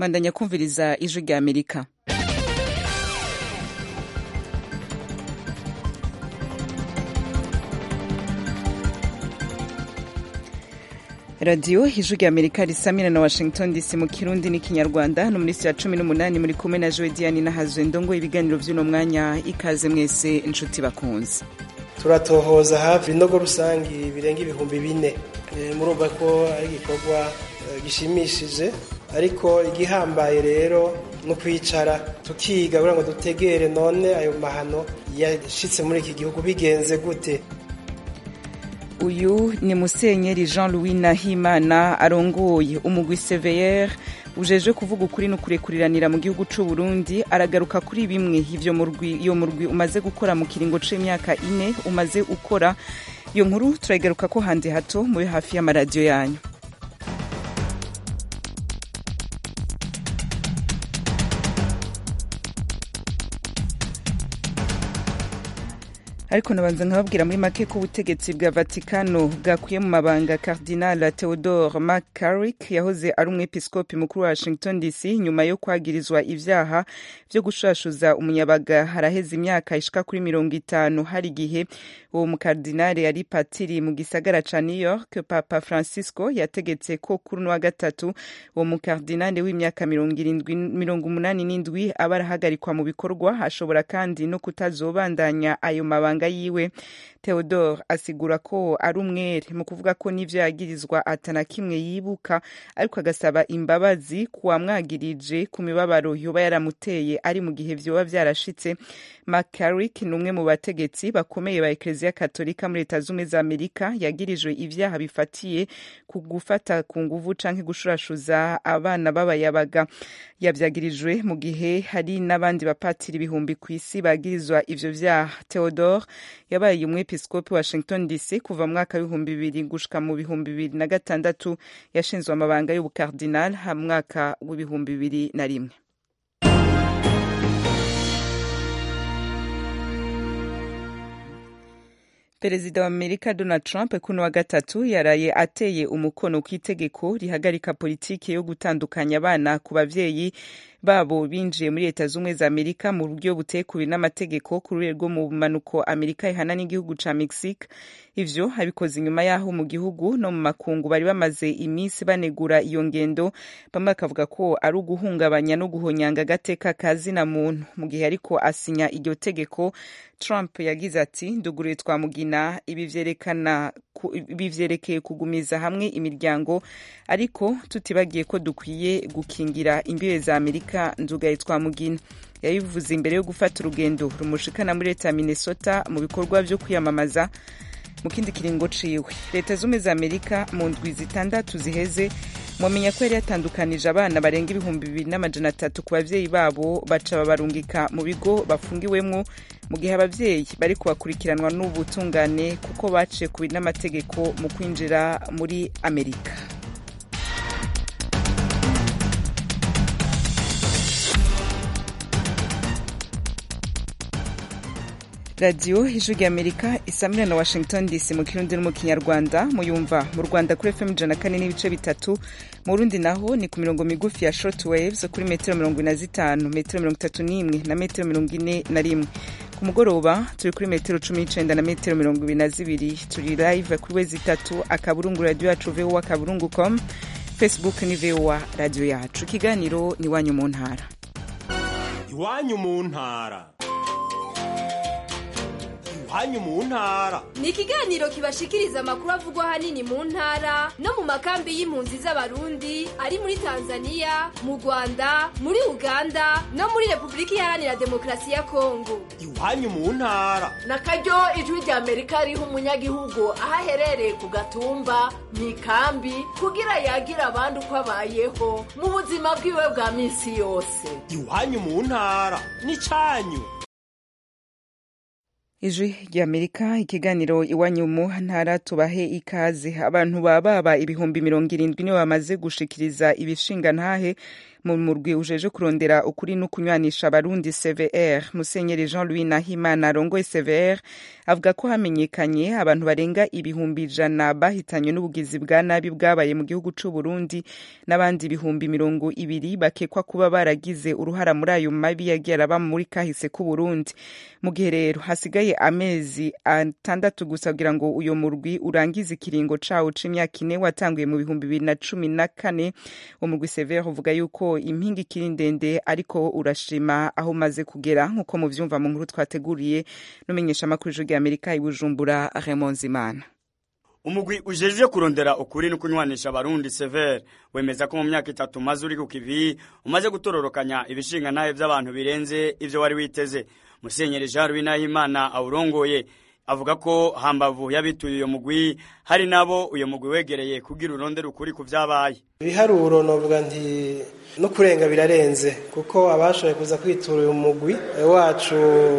mandanya kumviriza ijwi rya amerika radiyo ijwi rya amerika risamira na washington dc mu kirundi n'ikinyarwanda no muri ya cumi n'umunani muri kumwe na joe diane na hazwe ndongo ibiganiro by'uno mwanya ikaze mwese inshuti bakunze turatohoza hafi ibinogo rusangi birenga ibihumbi bine murumva ko ari igikorwa gishimishije ariko igihambaye rero no kwicara tukiga kugira ngo dutegere none ayo mahano yashitse muri iki gihugu bigenze gute uyu ni musenyeri jean louis nahimana arongoye umugwi seveyere ujeje kuvuga ukuri no kurekuriranira mu gihugu c'u Burundi aragaruka kuri bimwe ivyo murwi iyo murwi umaze gukora mu kiringo c'imyaka ine umaze ukora iyo nkuru turayigaruka ko handi hato muri hafi y'amaradiyo yanyu ariko nabanza nkababwira muri make ko ubutegetsi bwa vatikano bwakuye mu mabanga cardinal theodore mccarrick yahoze ari umwepiskopi mukuru wa washington dc nyuma yo kwagirizwa ivyaha vyo gushashuza umunyabaga haraheze imyaka ishika kuri mirongo itanu hari igihe uwo mukardinali yari patiri mu gisagara ca new york papa francisco yategetse ko kuri wa gatatu uwo mukardinali w'imyaka mirongo umunani n'indwi aba arahagarikwa mu bikorwa ashobora kandi no kutazobandanya ayo mabanga yiwe theodore asigura ko ari umwere mu kuvuga ko n'ivyo yagirizwa atana kimwe yibuka ariko agasaba imbabazi kuwamwagirije ku mibabaro yoba yaramuteye ari mu gihe vyoba vyarashitse mccarrick ni umwe mu bategetsi bakomeye ba ekleziya katolika muri leta z'ubumwe za amerika yagirijwe ivyaha bifatiye ku gufata ku nguvu canke gushurashuza abana b'abayabaga yavyagirijwe mu gihe hari n'abandi bapatiri ibihumbi ku isi bagirizwa ivyo vyaha theodore yabaye umwepiskopi washington dc kuva mu mwaka w'ibihumbi bibiri gushika mu bihumbi bibiri na gatandatu yashinzwe amabanga y'ubukardinal ha mwaka w'ibihumbi bibiri na rimwe perezida wa amerika donald trump kuno wa gatatu yaraye ateye umukono ku itegeko rihagarika politiki yo gutandukanya abana ku bavyeyi babo binjiye muri leta z'ubumwe za amerika mu buryo butekuriwe n'amategeko ku rurere rwo mu manuko amerika ihana n'igihugu ca mexique ivyo abikoze inyuma y'aho mu gihugu no mu makungu bari bamaze iminsi banegura iyo ngendo bamwe bakavuga ko ari uguhungabanya no guhonyanga agateka ka zina muntu mu gihe ariko asinya iryo tegeko trump yagize ati nduguruye twamugina ibi vyerekana ibi vyerekeye kugumiza hamwe imiryango ariko tutibagiye ko dukwiye gukingira imbibe za amerika ndugaye twamugina yabivuze imbere yo gufata urugendo rumushikana muri leta ya minnesota mu bikorwa vyo kwiyamamaza mu kindi kiringo ciwe leta z'ubumwe za amerika mu ndwi zitandatu ziheze mwamenya ko yari yatandukanije abana barenga ibihumbi bibiri n'amajana atatu ku bavyeyi babo baca babarungika mu bigo bafungiwemwo mu gihe abavyeyi bari kubakurikiranwa n'ubutungane kuko baciye ku n'amategeko mu kwinjira muri amerika radiyo ijwi rya amerika isamira na washington dc mu kirundi no mu kinyarwanda muyumva mu rwanda kuri fm ijana kane n'ibice bitatu mu rundi naho ni ku mirongo migufi ya short waves kuri metero mirongo ine na zitanu metero mirongo itatu n'imwe na metero mirongo ine na rimwe ku mugoroba turi kuri metero cumi n'icenda na metero mirongo ibiri na zibiri turi live kuri wezi itatu akaburungu radiyo yacu voa akaburungu com facebook ni voa radiyo yacu ikiganiro ni iwanyu mu ntara iwanyu mu ntara iwanyu mu ntara ni ikiganiro kibashikiriza amakuru avugwa ahanini mu ntara no mu makambi y'impunzi z'abarundi ari muri tanzania mu rwanda muri uganda no muri repubulika iharanira demokarasi ya kongo iwanyu mu ntara na karyo ijwi rya amerika riha umunyagihugu aho aherereye ku gatumba mu ikambi kugira yagira abandi uko abayeho mu buzima bwiwe bwa minsi yose iwanyu mu ntara ni canyu ijwi ry'amerika ikiganiro iwanyu mu ntara tubahe ikaze abantu baba baba ibihumbi mirongo irindwi nibo bamaze gushikiriza ibishinga ntahe mu murwi ujeje kurondera ukuri no kunywanisha abarundi cvr musenyeri jean louis nahimana arongoye cvr avuga ko hamenyekanye abantu barenga ibihumbi ijana bahitanywe n'ubugizi bwa nabi bwabaye mu gihugu c'u burundi n'abandi ibihumbi mirongo ibiri bakekwa kuba baragize uruhara muri ayo mabi yagiye araba muri kahise k'u burundi mu gihe rero hasigaye amezi atandatu gusa kugira ngo uyo murwi urangize ikiringo cawo c'imyaka ine watanguye mu bihumbi bibiri na cumi na kane umurwi severe uvuga yuko impinga ikiri ndende ariko urashima aho umaze kugera nk'uko muvyumva mu nkuru twateguriye n'umenyesha amakuru ijwi ry'amerika i bujumbura raymond zimana umugwi ujejwe kurondera ukuri no kunywanisha abarundi severe wemeza ko mu myaka itatu umaze uri ku kivi umaze gutororokanya ibishinga ntahe vy'abantu birenze ivyo wari witeze musenyeri jean louis nahimana awurongoye avuga ko hambavu y'abituye uyo mugwi hari nabo uyo mugwi wegereye kugira urondera ukuri ku vyabaye ibiharuro novuga nti no kurenga birarenze kuko abashoboye kuza kwitura uyu mugwi wacu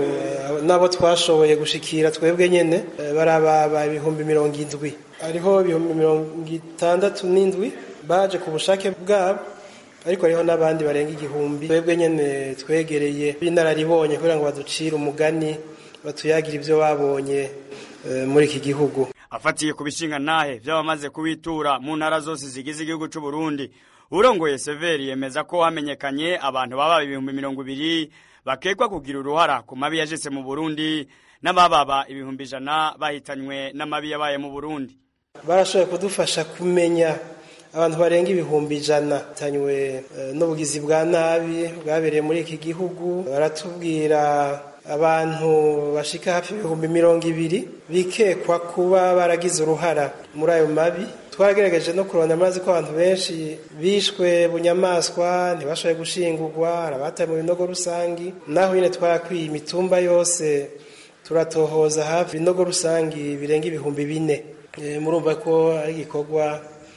nabo twashoboye gushikira twebwe nyene barababa ibihumbi mirongo indwi hariho ibihumbi mirongo itandatu n'indwi baje ku bushake bwabo ariko hariho n'abandi barenga igihumbi twebwe nyene twegereye b'inararibonye kugira ngo baducire umugani batuyagira ibyo babonye muri iki gihugu afatiye ku bishinga ntahe by'abamaze kubitura mu ntara zose zigize igihugu cy'u Burundi urongoye severi yemeza ko hamenyekanye abantu baba ibihumbi mirongo ibiri bakekwa kugira uruhara ku mabi yajese mu burundi n'abababa ibihumbi ijana bahitanywe n'amabi yabaye mu burundi barashoboye kudufasha kumenya abantu barenga ibihumbi ijana bahitanywe n'ubugizi bwa nabi bwabereye muri iki gihugu baratubwira abantu bashika hafi ibihumbi mirongo ibiri bikekwa kuba baragize uruhara muri ayo mabi twagerageje no kurondera amazi ko abantu benshi bishwe bunyamaswa ntibashoboye gushingurwa hari abataye mu binogo rusangi naho nyine twarakwiye imitumba yose turatohoza hafi ibinogo rusangi birenga ibihumbi bine murumva ko ari igikorwa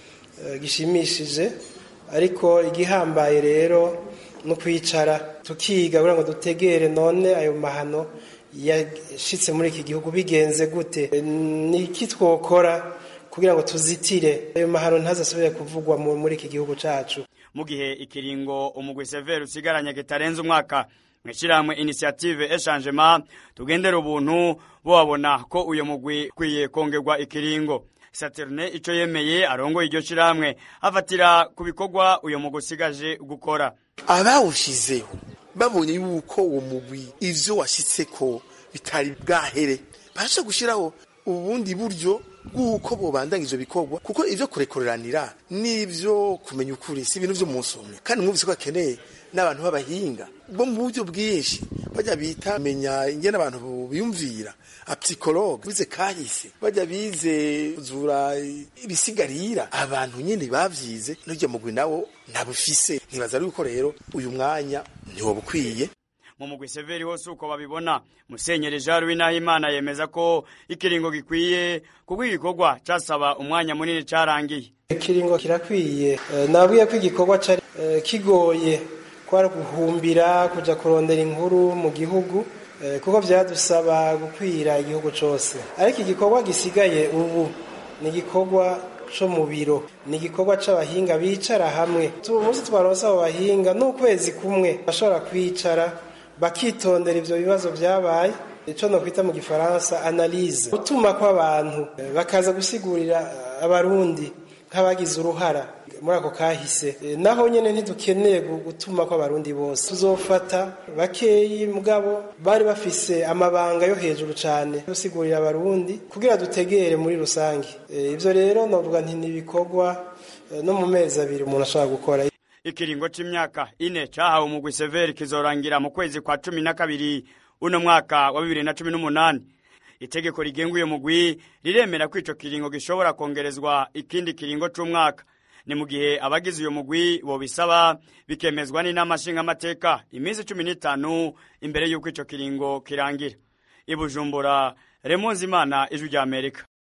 gishimishije ariko igihambaye rero no kwicara tukiga kugira ngo dutegere none ayo mahano yashitse muri iki gihugu bigenze gute ni iki twokora kugira ngo tuzitire ayo mahano ntazasubire kuvugwa muri iki gihugu cacu mu gihe ikiringo umugwi severe usigaranye kitarenze umwaka mw'ishyirahamwe initiative echangement tugendera ubuntu bobabona ko uyo mugwi ukwiye kongerwa ikiringo Saturne ico yemeye arongoye iryo shirahamwe afatira ku bikorwa uyo mugwi usigaje gukora abawushizeho babonye yuko uwo mugwi ivyo washitseko bitari bwahere basha gushiraho ubundi buryo bw'uko bobandanya ivyo bikorwa kuko ivyo kurekoreranira n'ivyo kumenya ukuri si ibintu vyo munsi umwe kandi mwumvise ko akeneye n'abantu b'abahinga bo mu buryo bwinshi bajya bita menya ingene abantu biyumvira apsikologe bize kahise bajya bize zura ibisigarira abantu nyine bavyize n'urya mugwi nawo ntabufise ntibaza yuko rero uyu mwanya ntiwoba ukwiye mu mugwi severi hose uko babibona musenyeri jean louis nahimana yemeza ko ikiringo gikwiye kuko igikorwa casaba umwanya munini carangiye ikiringo kirakwiye nabwiye ko igikorwa cari kigoye kwari guhumbira kuja kurondera inkuru mu gihugu kuko byadusaba gukwira igihugu cyose ariko igikorwa gisigaye ubu ni igikorwa cyo mu biro ni igikorwa c'abahinga bicara hamwe umunsi twaronse abo bahinga n'ukwezi kumwe bashobora kwicara bakitondera ivyo bibazo vyabaye ico nokwita mu gifaransa analyse gutuma kw'abantu bakaza gusigurira abarundi nk'abagize uruhara muri ako kahise naho nyene ntidukeneye gutuma kw'abarundi bose tuzofata bakeyi mugabo bari bafise amabanga yo hejuru cane gusigurira abarundi kugira dutegere muri rusange ivyo rero novuga nti nibikorwa no mu mezi abiri umuntu ashobora gukora ikiringo c'imyaka ine cahawe umugwi severi kizorangira mu kwezi kwa cumi na kabiri uno mwaka wa bibiri na cumi n'umunani itegeko rigenga uyo mugwi riremera ko ico kiringo gishobora kongerezwa ikindi kiringo c'umwaka ni mu gihe abagize uyo mugwi bobisaba bikemezwa n'inama nshingamateka iminsi cumi n'itanu imbere y'uko ico kiringo kirangira i bujumbura remonzimana ijwi rya amerika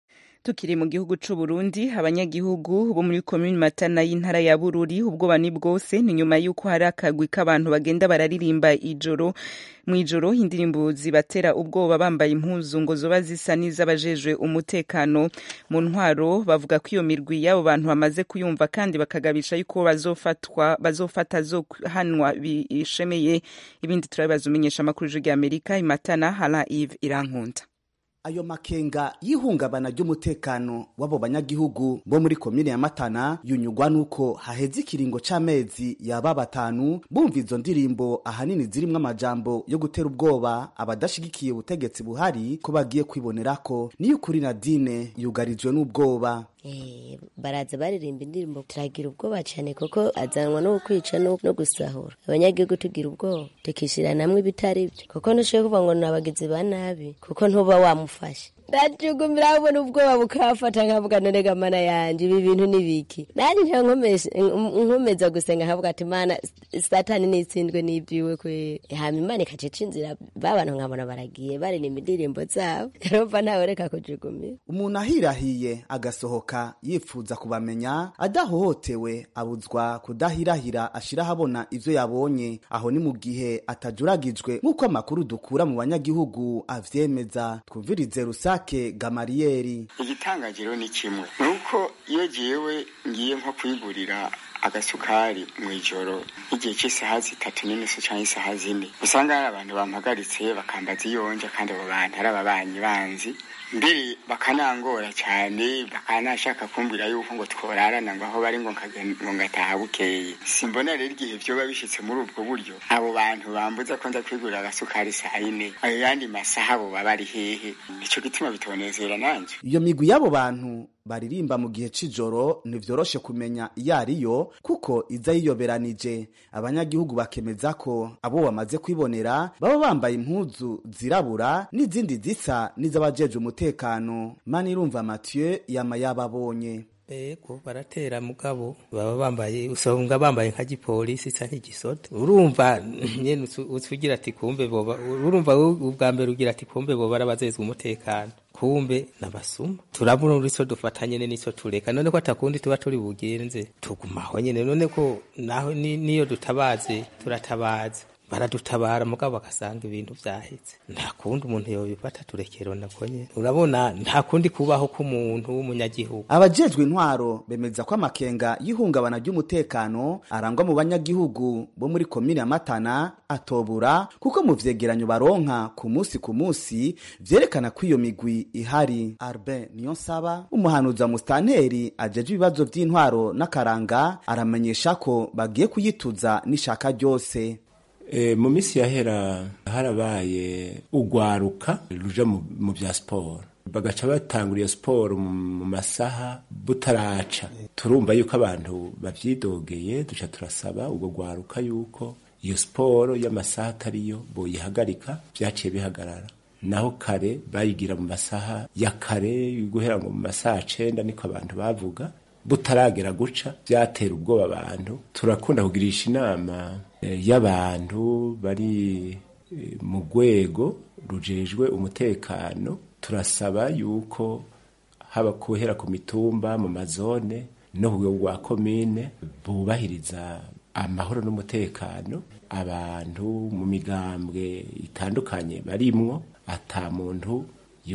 tukiri mu gihugu c'u Burundi abanyagihugu bo muri komune Matana y'intara ya Bururi ubwoba ni bwose ni nyuma yuko hari akagwi k'abantu bagenda bararirimba ijoro mw'ijoro indirimbo zibatera ubwoba bambaye impuzu ngo zoba zisa n'iz'abajejwe umutekano mu ntwaro bavuga ko iyo mirwi y'abo bantu bamaze kuyumva kandi bakagabisha yuko bazofatwa bazofata zo hanwa bishemeye ibindi turabibaza umenyesha amakuru y'ijwi ry'Amerika imatana hala Yves Irankunda ayo makenga y'ihungabana ry'umutekano w'abo banyagihugu bo muri komine ya matana yunyugwa n'uko haheze ikiringo c'amezi yaba batanu bumva izo ndirimbo ahanini zirimwo amajambo yo gutera ubwoba abadashigikiye ubutegetsi buhari ko bagiye kwibonerako niyo ukuri nadine yugarijwe n'ubwoba Eh, baraza baririmba indirimbo turagira ubwoba cyane kuko azanwa no kwica no, no gusahura abanyagihugu tugira ubwoba tukishira namwe ibitari byo kuko ntushoboye kuvuga ngo ni abagizi ba nabi kuko ntuba wamufashe ndacugumira abona ubwoba bukafata nkavuga none ga mana yanje ibi bintu ni biki nanje nca nkomesha- nkomeza gusenga nkavuga ati mana satani nitsindwe n'ibyiwe kwe hama imana ikacica inzira babantu nkabona baragiye baririmba indirimbo zabo yarumva ntawe reka kujugumira umuntu ahirahiye agasohoka yifuza kubamenya adahohotewe abuzwa kudahirahira ashira ahabona ivyo yabonye aho ni mu gihe atajuragijwe nk'uko amakuru dukura mu banyagihugu avyemeza twumvirize rusake gamariyeri igitangaje rero ni kimwe ni uko iyo jewe ngiye nko kwigurira agasukari mu ijoro nk'igihe cy'isaha zitatu n'inusu cyangwa isaha zine usanga hari abantu bampagaritse bakambaza iyonja kandi abo bantu ari ababanyi banzi mbere bakanangora cyane bakanashaka kumbwira yuko ngo tworarana ngo aho bari ngo nkagen- ngo ngataha bukeye simbona rero igihe vyoba bishitse muri ubwo buryo abo bantu bambuza ko nza kwigurira agasukari saa yine ayo yandi masaha abo baba ari hehe nico gituma bitonezera nanje iyo migwi y'abo bantu baririmba mu gihe c'ijoro ntivyoroshe kumenya iyo ariyo kuko iza yiyoberanije abanyagihugu bakemeza ko abo bamaze kwibonera baba bambaye impuzu zirabura n'izindi zisa n'iz'abajejwe umutekano manirumva mathieu yama yababonye ego baratera mugabo baba bambaye usanga bambaye nka gipolisi isa nk'igisoda urumva nyene ucu- uca ugira ati kumbe boba urumva wowe ubwa mbere ugira ati kumbe boba arabazezwe umutekano kumbe nabasuma turabona ico dufata nyene nico tureka none ko atakundi tuba turi bugenze tugumaho nyene none ko naho ni- niyo dutabaze turatabaza baradutabara mugabo bagasanga ibintu vyaheze nta kundi umuntu yobifata turekero nako nyene urabona nta kundi kubaho k'umuntu w'umunyagihugu abajejwe intwaro bemeza ko amakenga y'ihungabana ry'umutekano arangwa mu banyagihugu bo muri komine ya matana atobura kuko mu vyegeranyo baronka ku musi ku musi vyerekana ko iyo migwi ihari arben niyonsaba umuhanuzi wa musitanteri ajeje ibibazo vy'intwaro n'akaranga aramenyesha ko bagiye kuyituza n'ishaka ryose E, mu minsi yahera harabaye ugwaruka ruja mu, mu vya siporo bagaca batangura iyo siporo mu mu masaha butaraca turumva yuko abantu bavyidogeye duca turasaba ubwo gwaruka yuko iyo siporo y'amasaha atariyo boyihagarika vyaciye bihagarara naho kare bayigira mu masaha ya kare guhera ngo mu masaha cenda niko abantu bavuga butaragera guca byatera ubwoba abantu turakunda kugirisha inama eh, y'abantu bari eh, mu rwego rujejwe umutekano turasaba yuko haba kuhera ku mitumba mu mazone no ku rwego rwa komine bubahiriza amahoro n'umutekano abantu mu migambwe itandukanye barimwo ata muntu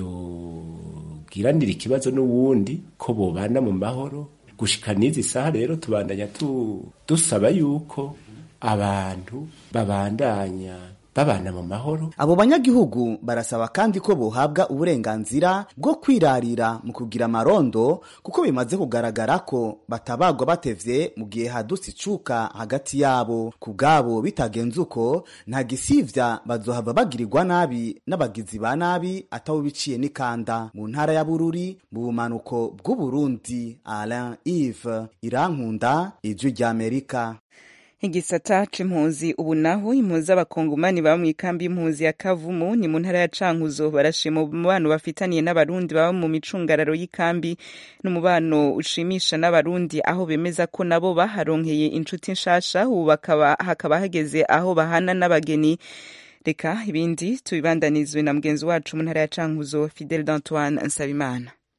yogiranira ikibazo n'uwundi ko bobana mu mahoro gushika n'izi saha rero tubandanya tu, dusaba yuko abantu babandanya babana mu mahoro abo banyagihugu barasaba kandi ko bohabwa uburenganzira bwo kwirarira mu kugira amarondo kuko bimaze kugaragara ko batabagwa batevye mu gihe hadutse icuka hagati yabo ku bwabo bitagenze uko nta gisivya bazohava bagirirwa nabi n'abagizi ba nabi atawo biciye n'ikanda mu ntara ya bururi mu bumanuko bw'uburundi alain ive irankunda ijwi ry'amerika igisata c'impunzi ubu naho impunzi z'abakongomani baba mw'ikambi y'impunzi ya kavumu ni mu ntara ya cankuzo barashima umubano bafitaniye n'abarundi baba mu micungararo y'ikambi n'umubano ushimisha n'abarundi aho bemeza ko nabo baharonkeye inshuti nshasha ubu bakaba hakaba hageze aho bahana n'abageni reka ibindi tubibandanizwe na mugenzi wacu mu ntara ya cankuzo fidel d'antoine nsabimana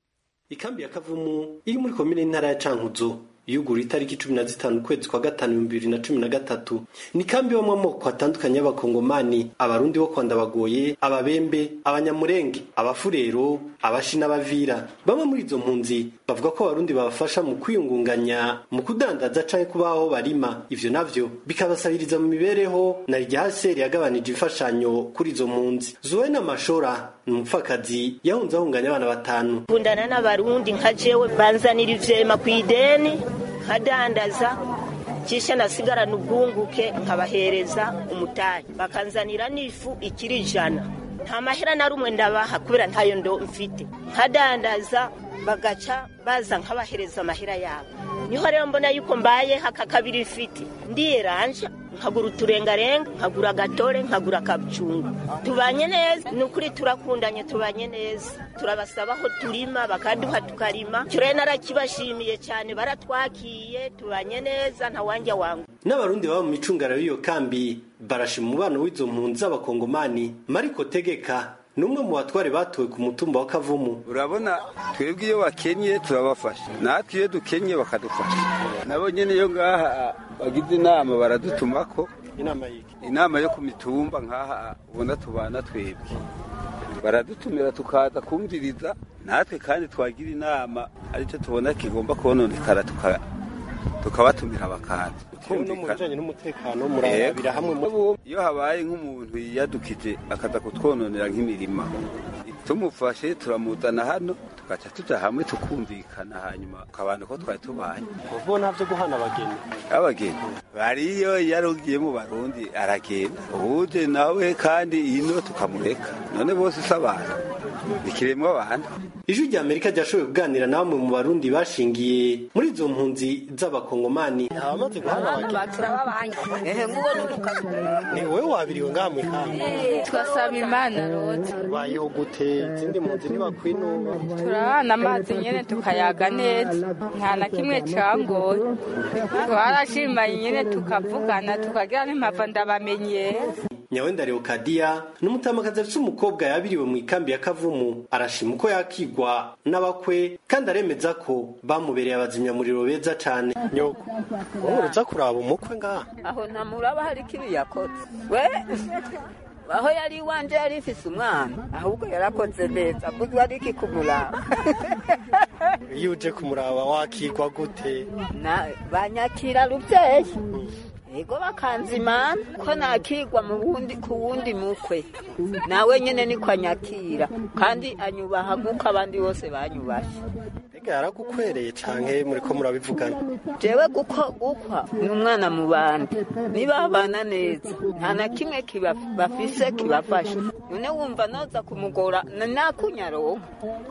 ikambi ya kavumu iri muri komine y'intara ya cankuzo yugura itariki cumi na zitanu ukwezi kwa gatanu ibihumbi bibiri na cumi na gatatu ni kambi ibamo amoko atandukanye y'abakongomani abarundi bo kwa ndabagoye ababembe abanyamurenge abafurero abashi n'abavira bamwe muri izo mpunzi bavuga ko abarundi babafasha mu kwiyungunganya mu kudandaza canke kubaho barima ivyo navyo bikabasabiriza mu mibereho na rya haseri yagabanije imfashanyo kuri izo mpunzi zuwena mashora ni umupfakazi yahunze ahunganya abana batanu kundana n'abarundi nka jewe banzanira ivyema kw'ideni nkadandaza kisha nasigarana ubwunguke nkabahereza umutayi bakanzanira n'ifu ikiri ijana nta mahera na rumwe ndabaha kubera ntayo ndo mfite nkadandaza bagaca baza nkabahereza amahera yabo niho rero mbona yuko mbaye haka kabiri ifite ndiyeranja nkagura uturengarenga nkagura agatore nkagura akabucungu tubanye neza ni ukuri turakundanye tubanye neza turabasaba aho turima bakaduha tukarima icyo rero narakibashimiye cyane baratwakiye tubanye neza ntawanja wangu n'abarundi baba mu micungara y'iyo kambi barashima umubano w'izo mpunzi z'abakongomani mariko tegeka ni umwe mu batware batowe ku mutumba wa kavumu urabona twebwe iyo bakenye turabafasha natwe iyo dukenye bakadufasha nabo nyine iyo ngaha bagize inama baradutumako inama y'iki inama yo ku mitumba nk'aha ubona tubana twebwe baradutumira tukaza kumviriza natwe kandi twagira inama aricyo tubona kigomba kononekara tukabatumira bakaza no mu bijanye n'umutekano murabira hamwe iyo habaye nk'umuntu yiyadukije akaza kutwononera nk'imirima tumufashe turamuzana hano tugaca tuja hamwe tukumvikana hanyuma ukabana ko twari tubanye uvuga ntabyo guhana abageni abageni bariyo yarugiye mu barundi aragenda ubuje nawe kandi ino tukamureka none bose si abantu ikiremwa abantu ijwi rya amerika ryashoboye kuganira na bamwe mu barundi bashingiye muri izo mpunzi z'abakongomani abamaze guhana abageni ehe nguwo n'umukazi ni wowe wabiriwe ngaha mu ikambi twasaba imana rota bayeho gute izindi mpunzi ntibakwinuba turabana amazi nyene tukayaga neza nta na kimwe cangoye twarashimanye nyene tukavugana tukagira n'impava ndabamenyera nyawenda leokadiya ni umutamakazi afite umukobwa yabiriwe mu ikambi ya kavumu arashima uko yakigwa n'abakwe kandi aremeza ko bamubereye abazimyamuriro beza cane nyoko wowe uza kuraba umukwe ngaha aho ntamuraba hari ikibi yakoze we aho yari iwanje yari ifise umwana ahubwo yarakoze neza buzwa ari iki kumuraba iyo uje kumuraba wakigwa gute banyakira ruvyeyi ego bakanzimana ko nakigwa mu wundi ku wundi mukwe nawe nyene niko anyakira kandi anyubaha nk'uko abandi bose banyubashe mbega yaragukwereye canke muriko murabivugana jewe guko gukwa ni umwana mu bandi nibabana neza nta na kimwe bafise kibafasha none wumva noza kumugora nakunyaronka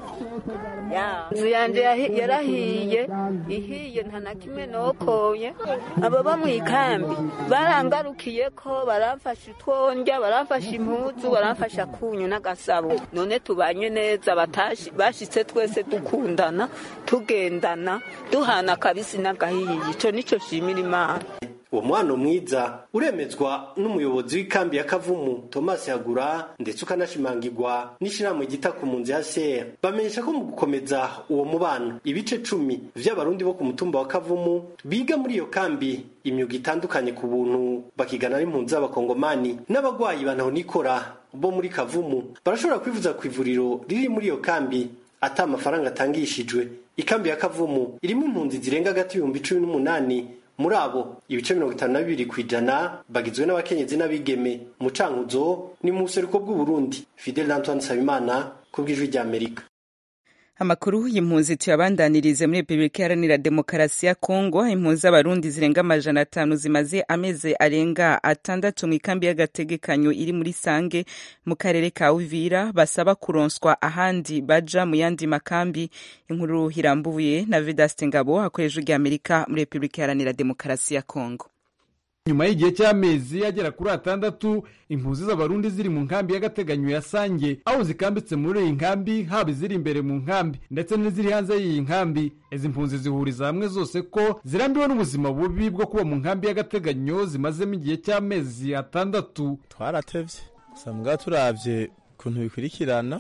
inzu yanje yarahiye ihiye nta na kimwe nokoye ababa mu ikambi barangarukiye ko baramfasha utwonja baramfasha impuzu baramfasha kunyu n'agasabo none tubanye neza bashitse twese dukundana tugendana duhana akabisi n'agahiye ico nico shimira imana uwo mwana mwiza uremezwa n'umuyobozi w'ikambi ya kavumu thomas yagura ndetse ukanashimangirwa n'ishirahamwe ryita ku mpunzi ya ser bamenyesha ko mu gukomeza uwo mubano ibice cumi vy'abarundi bo ku mutumba wa kavumu biga muri iyo kambi imyuga itandukanye ku buntu bakigana n'impunzi z'abakongomani n'abagwayi banahonikora bo muri kavumu barashobora kwivuza ku ivuriro riri muri iyo kambi ata amafaranga atangishijwe ikambi ya kavumu irimo impunzi zirenga hagati y'ibihumbi cumi n'umunani muri abo ibice mirongo itanu na bibiri ku ijana bagizwe n'abakenyezi n'abigeme mu cankuzo ni mu buseruko bw'uburundi fidel antoine nsabimana ku bw'ijwi ry'amerika amakuru y'impunzi tuyabandanirize muri repubulika iharanira demokarasi ya kongo impunzi z'abarundi zirenga amajana atanu zimaze amezi arenga atandatu mu ikambi y'agategekanyo iri muri sange mu karere ka uvira basaba kuronswa ahandi baja mu yandi makambi inkuru irambuye na vedaste ngabo hakorejwe ry'amerika muri repubulika iharanira demokarasi ya kongo nyuma y'igihe cy'amezi agera kuri atandatu impunzi z'abarundi ziri mu nkambi y'agateganyo ya sange aho zikambitse muri iyi nkambi haba iziri imbere mu nkambi ndetse n'iziri hanze y'iyi nkambi izi mpunzi zihuriza hamwe zose ko zirambiwe n'ubuzima bubi bwo kuba mu nkambi y'agateganyo zimazemo igihe cy'amezi atandatu twaratevye gusa mbwa turavye ukuntu bikurikirana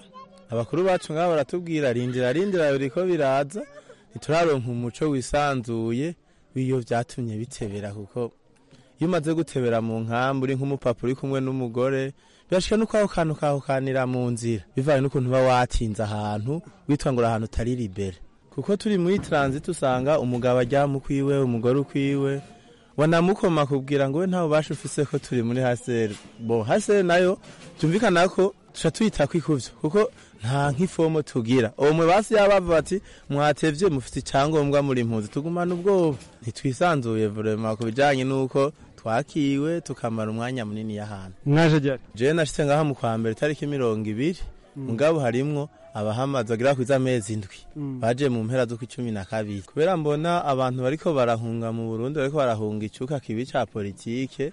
abakuru bacu ngabo baratubwira rindira rindira biriko biraza ntituraronka umuco wisanzuye w'iyo vyatumye bitebera kuko iyo umaze gutebera mu nkambi uri nk'umupapa uri kumwe n'umugore birashika nuko aho kantu kahukanira mu nzira bivanye n'ukuntu uba watinze ahantu witwa ngo uri ahantu utari libere kuko turi muri transit usanga umugabo aryama ukwiwe umugore ukwiwe wanamukoma kubwira ngo we nta bubasha ufise ko turi muri haseri bo haseri nayo byumvikana ko tuca tuyita kwikuvyo kuko nta nk'ifomo tugira uwo mwe basi yabava bati mwatevye mufite icyangombwa muri impunzi tugumana ubwoba ntitwisanzuye vrema ku bijanye n'uko twakiwe tukamara umwanya munini y'ahantu mwaje ryari jewe nashitse ngaha mu kwa mbere tariki mirongo ibiri mugabo harimwo abahamazi bagera kwiza amezi indwi baje mu mpera z'uko icumi na kabiri kubera mbona abantu bariko barahunga mu burundi bariko barahunga icuka kibi ca politike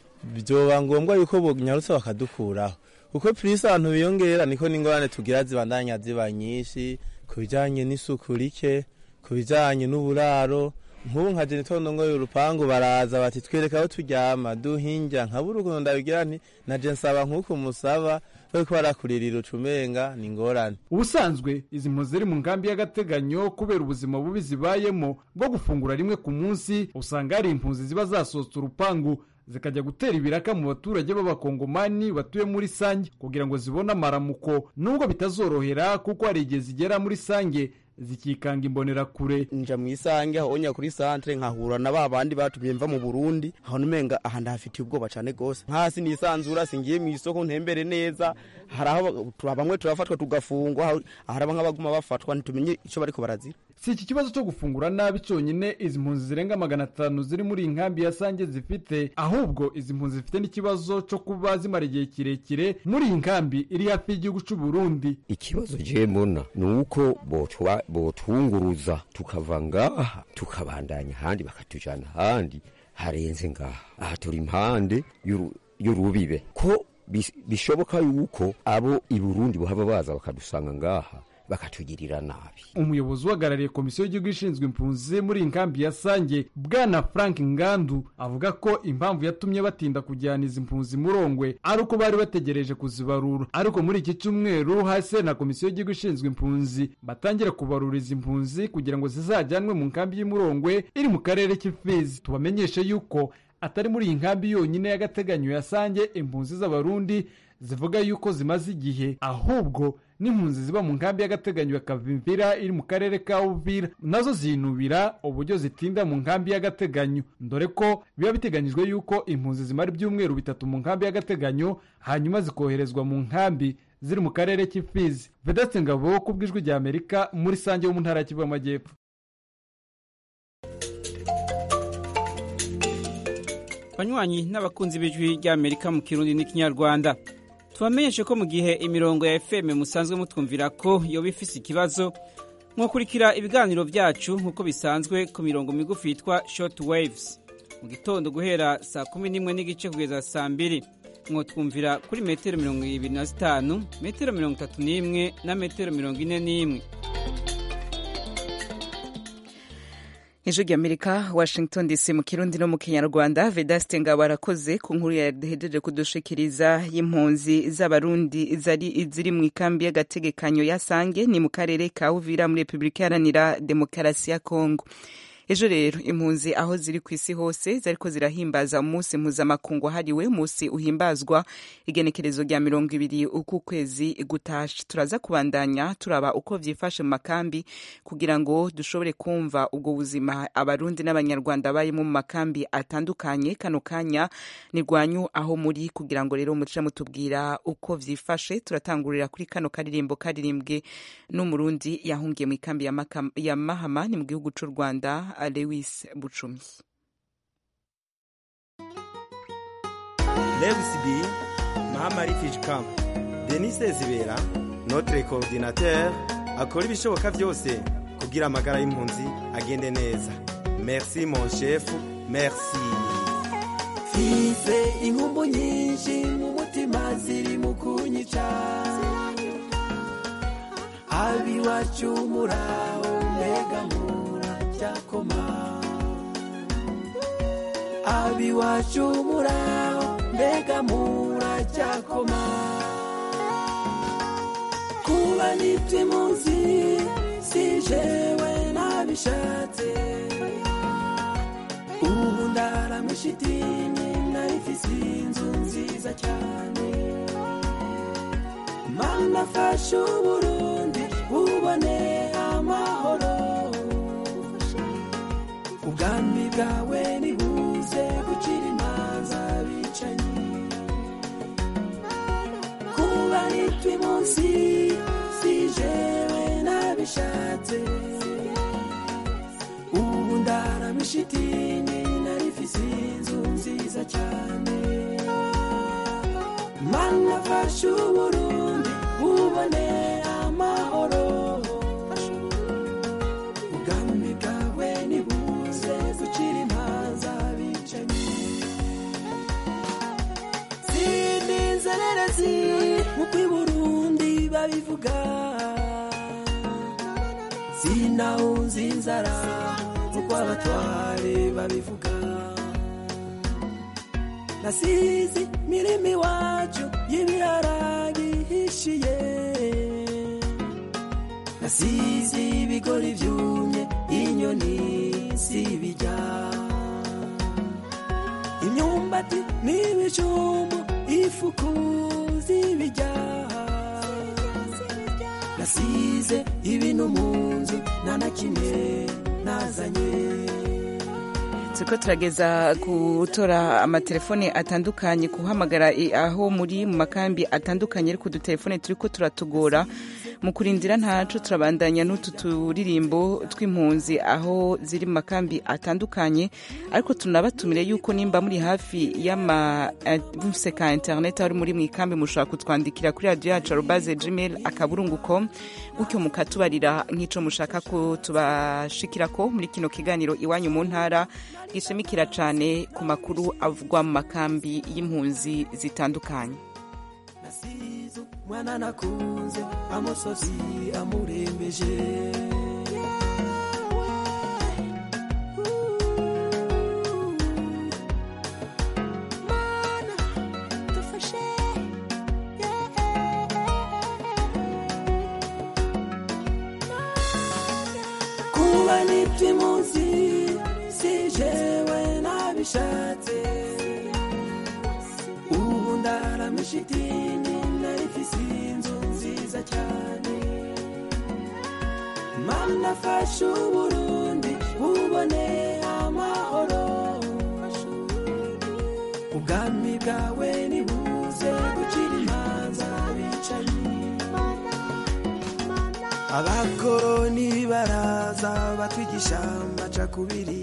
vyoba ngombwa yuko bonyarutse bakadukuraho kuko purisi abantu biyongera niko n'ingorane tugira zibandanya ziba nyinshi ku bijanye n'isuku rike ku bijanye n'uburaro nk'ubu nka jenitondo ngo urupangu baraza bati twereka aho turyama duhinja nkabura ukuntu ndabigira nti naje nsaba nk'uko musaba bariko barakuririra ucumenga ni ingorane ubusanzwe izi mpunzi ziri mu nkambi y'agateganyo kubera ubuzima bubi zibayemo bwo gufungura rimwe ku munsi usanga hari impunzi ziba zasohotse urupangu zikajya gutera ibiraka mu baturage b'abakongomani batuye muri sange kugira ngo zibone amaramuko nubwo bitazorohera kuko hari igihe zigera muri sange zikikanga imbonerakure nja mu isange ahonya kuri santre nkahura na ba bandi batumye mva mu Burundi aho numenga aha ndahafitiye ubwoba cyane gose nkasi nisanzura singiye mu isoko ntembere neza hari aho bamwe turafatwa tugafungwa hari nk'abaguma bafatwa ntitumenye icyo bariko barazira si iki kibazo cyo gufungura nabi cyonyine izi mpunzi zirenga magana atanu ziri muri iyi nkambi ya sange zifite ahubwo izi mpunzi zifite n'ikibazo cyo kuba zimara igihe kirekire muri iyi nkambi iri hafi y'igihugu cy'u Burundi ikibazo je mbona ni uko botwa botwunguruza tukava ngaha tukabandanya ahandi bakatujana ahandi harenze ngaha aha turi impande y'urubibe ko bishoboka yuko abo i burundi bohava baza bakadusanga ngaha bakatugirira nabi umuyobozi uhagarariye komisiyo y'igihugu ishinzwe impunzi muri iyi nkambi ya sange bwana frank ngandu avuga ko impamvu yatumye batinda kujyana izi mpunzi murongwe ari uko bari bategereje kuzibarura ariko muri iki cyumweru hasi na komisiyo y'igihugu ishinzwe impunzi batangira kubarura izi mpunzi kugira ngo zizajyanwe mu nkambi y'umurongwe iri mu karere k'ifizi tubamenyeshe yuko atari muri iyi nkambi yonyine y'agateganyo ya sange impunzi z'abarundi zivuga yuko zimaze igihe ahubwo n'impunzi ziba mu nkambi y'agateganyo ya kavimvira iri mu karere ka uvira nazo zinubira uburyo zitinda mu nkambi y'agateganyo dore ko biba biteganyijwe yuko impunzi zimara ibyumweru bitatu mu nkambi y'agateganyo hanyuma zikoherezwa mu nkambi ziri mu karere k'ifizi vedaste ngabo ku bw'ijwi rya amerika muri sange wo mu ntara ya kivu y'amajyepfo banywanyi n'abakunzi b'ijwi ry'amerika mu kirundi n'ikinyarwanda tubamenyeshe ko mu gihe imirongo ya fm musanzwe mutwumvira ko yoba ifise ikibazo mwakurikira ibiganiro byacu nk'uko bisanzwe ku mirongo migufi yitwa short waves mu gitondo guhera saa kumi n'imwe n'igice kugeza saa mbiri mwotwumvira kuri metero mirongo ibiri na zitanu metero mirongo itatu n'imwe na metero mirongo ine n'imwe ijwi ry'amerika washington dc mu kirundi no mu kinyarwanda vedaste ngabo arakoze ku nkuru yahejeje kudushikiriza y'impunzi z'abarundi ziri mu ikambi y'agategekanyo ya sange ni mu karere ka uvira muri repubulika iharanira demokarasi ya kongo ejo rero impunzi aho ziri ku isi hose zariko zirahimbaza umunsi mpuzamakungu wahariwe umunsi uhimbazwa igenekerezo rya mirongo ibiri uku kwezi gutashe turaza kubandanya turaba uko vyifashe mu makambi kugira ngo dushobore kumva ubwo buzima abarundi n'abanyarwanda barimo mu makambi atandukanye kano kanya ni rwanyu aho muri kugira ngo rero muce mutubwira uko vyifashe turatangurira kuri kano karirimbo karirimbwe n'umurundi yahungiye mu ikambi ya, ya mahama ni mu gihugu c'u rwanda Lewis Buchumi. Lewis B, Mahama Refugee Camp, Denis Zibera, notre coordinateur, akora ibishoboka byose kugira amagara y'impunzi agende neza. Merci mon chef, merci. Mfise inkumbu nyinshi mu mutima ziri mu kunyica abiwacu muraho mbega muracyakoma abiwacu muraho mbega muracyakoma kuba nitwa impunzi si jewe nabishatse ubu ndaramisha idini narifise inzu nziza cyane mana fasha uburundi bubone amahoro ubwami bwawe nibuze gucira imanza bicanyi kuba nitwa impunzi si jewe nabishatse ubu ndaramisha idini narifise inzu nziza cyane mana fasha uburundi bubone amahoro ubwami bwawe nibuze gucira imanza bicanyi sindi inzererezi nk'uko i burundi babivuga sinawunze inzara nk'uko abatware babivuga nasizi mirimo iwacu y'ibiharage ihishiye nasizi ibigori byumye inyoni zibijya imyumbati n'ibijumbu ifuku zibijya nasize ibintu mu nzu nta na kimwe nazanye turiko turageza gutora amatelefone atandukanye guhamagara i- aho muri mu makambi atandukanye ariko udutelefone turiko turatugora mu kurindira ntaco turabandanya n'utu turirimbo tw'impunzi aho ziri mu makambi atandukanye ariko tunabatumire yuko nimba muri hafi y'ama eh, mufise ka internet aho muri mu ikambi mushobora kutwandikira kuri radio yacu arobaze gmail akaburungu com gutyo mukatubarira nk'ico mushaka ko tubashikirako muri kino kiganiro iwanyu mu ntara gishimikira cane ku makuru avugwa mu makambi y'impunzi zitandukanye nasize umwana nakunze amusozi amurembeje kuba nitwa impunzi si jewe nabishatse ubu ndaramisha idini narifise inzu nziza cyane mana fasha uburundi bubone amahoro ubwami bwawe nibuze gucira imanza bicanyi abakoroni baraza batwigisha amacakubiri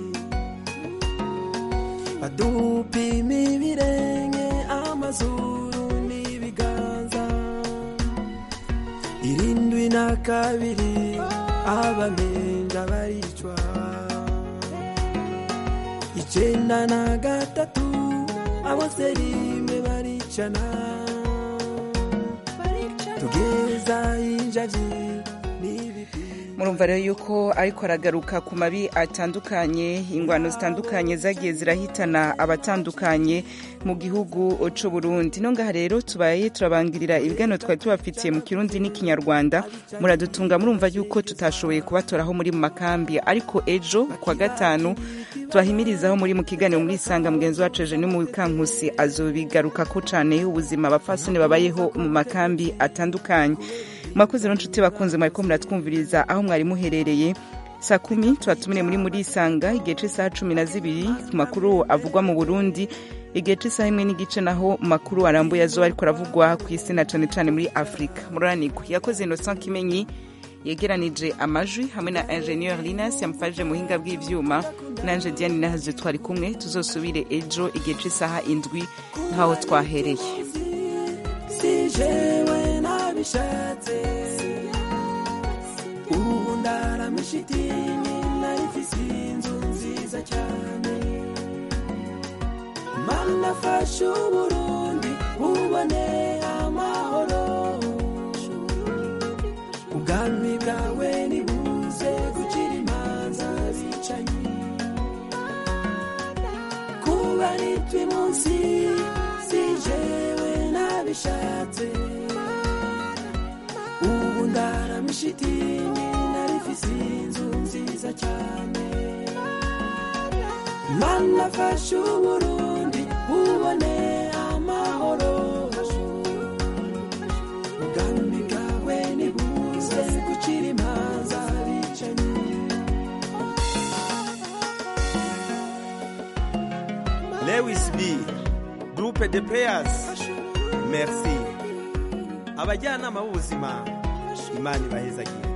badupima ibirenge amazuru n'ibiganza irindwi na kabiri abamenja baricwa icenda na gatatu abose rimwe baricana tugeza injaji murumva rero yuko ariko aragaruka ku mabi atandukanye ingwano zitandukanye zagiye zirahitana abatandukanye mu gihugu c'u Burundi no ngaha rero tubaye turabangirira ibiganiro twari tubafitiye mu kirundi n'ikinyarwanda muradutunga murumva yuko tutashoboye kubatoraho muri mu makambi ariko ejo kwa gatanu tubahimirizaho muri mu kiganiro muri isanga mugenzi wacu eje ni mu kankusi azobigarukako cane ubuzima abapfasoni babayeho mu makambi atandukanye mwakoze rero nshuti bakunze mwariko muratwumviriza aho mwari muherereye saa kumi tubatumire muri muri isanga igihe c'isaha cumi na zibiri ku makuru avugwa mu burundi igihe c'isaha imwe n'igice naho mu makuru arambuye azoba ariko aravugwa ku isi na cane cane muri afurika mururanirwa yakoze innocent kimenyi yegeranije amajwi hamwe na ingenieur linas yamufashije mu buhinga bw'ivyuma nanje diane nahaze twari kumwe tuzosubire ejo igihe c'isaha indwi nk'aho twahereye si jewe nabishatse ubu ndaramisha idini narifise inzu nziza cyane mana fasha uburundi bubone amahoro ubwami bwawe nibuze gucira imanza bicanyi kuba nitwa munsi si jewe nabishatse ubu ndara mishitingi narifise inzu nziza cyane mana fasha uburundi bubone amahoro ubwami bwawe nibuze gucira imanza bicanyi lewis b groupe de players merci abajyanama b'ubuzima imana ibahezagira